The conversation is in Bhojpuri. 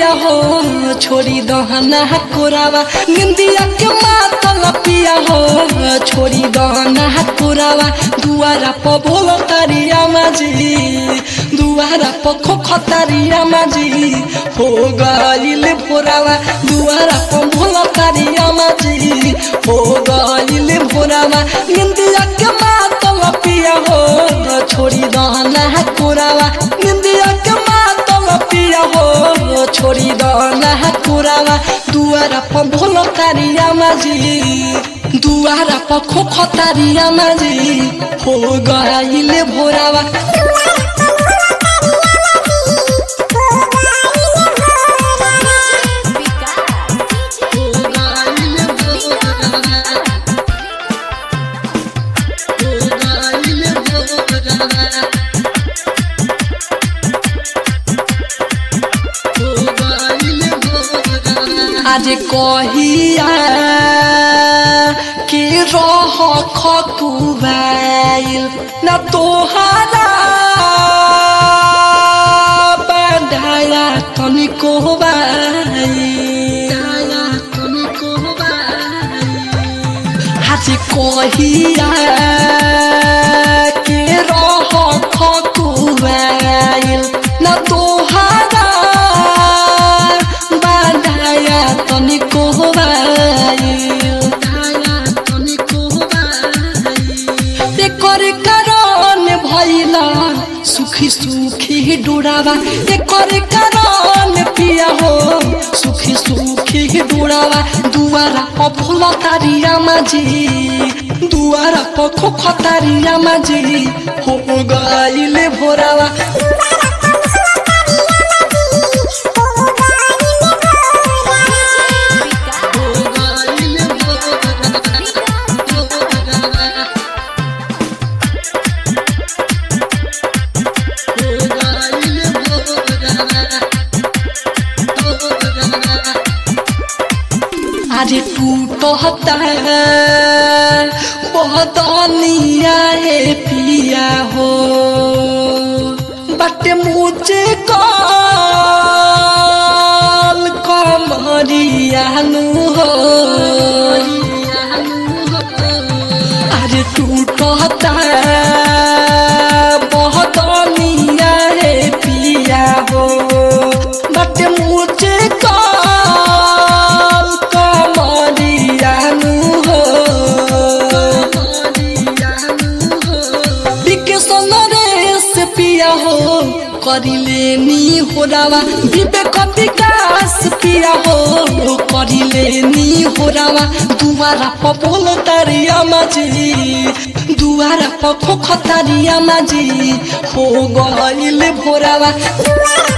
पिया हो छोड़ी दहना कोरावा निंदिया के मातल पिया हो छोड़ी दहना कोरावा दुआरा प बोल तारिया माजी दुआरा प खोख तारिया माजी हो गइल भोरावा दुआरा प बोल तारिया माजी हो गइल भोरावा निंदिया के मातल पिया हो छोड़ी दहना कोरावा निंदिया के मातल पिया हो छोड़ी दहना कोरावा दुआरा प भोल तारिया माजी दुआरा प खोख तारिया माजी हो गइल भोरावा आज कहिया के रह खकुबाइल न तोहारा बंधाया तनिको आज कहिया के रह खकुबाइल न तोहारा बाधाया तनिको एकर कारण भैला सुखी सुखी डुरावा एकर कारण पिया हो सुखी सुखी डुरावा दुआरा प फूल तारिया माझी दुआरा प खोख तारिया माझी हो गइले भोरावा अरे टूटता बदनिया हे पिया हो बट मुझे कल कमरियानु हो अरे टूटता बदनिया हे पिया हो बट मुझे कल कमरियानु हो विकेशन रेस पिया हो करिले नी होरावा विवेक विकास पिया हो करिले नी होरावा दुआरा प बोल तारिया माझी दुआरा प खोख तारिया माझी हो गइल भोरावा